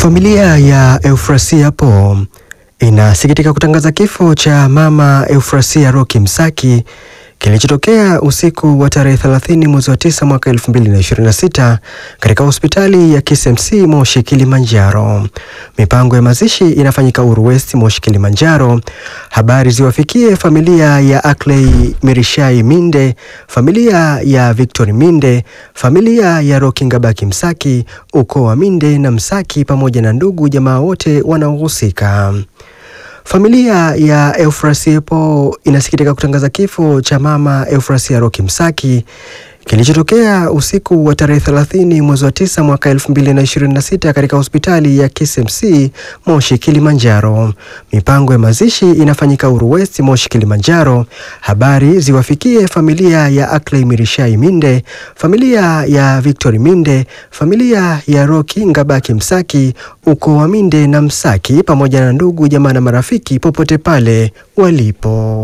Familia ya Eufrasia Po inasikitika kutangaza kifo cha mama Eufrasia Roki Msaki kilichotokea usiku wa tarehe 30 mwezi wa 9 mwaka 2026 katika hospitali ya KCMC Moshi Kilimanjaro. Mipango ya mazishi inafanyika Uru West Moshi Kilimanjaro. Habari ziwafikie familia ya Ackley Mirishai Minde, familia ya Victor Minde, familia ya Roki Ngabaki Msaki, ukoo wa Minde na Msaki pamoja na ndugu jamaa wote wanaohusika. Familia ya Eufrasia Po inasikitika kutangaza kifo cha mama Eufrasia Roki Msaki kilichotokea usiku wa tarehe 30 mwezi wa 9 mwaka 2026 katika hospitali ya KCMC Moshi Kilimanjaro. Mipango ya mazishi inafanyika Uru West Moshi Kilimanjaro. Habari ziwafikie familia ya Ackley Mirishai Minde, familia ya Victor Minde, familia ya Roki Ngabaki Msaki, ukoo wa Minde na Msaki pamoja na ndugu jamaa na marafiki popote pale walipo.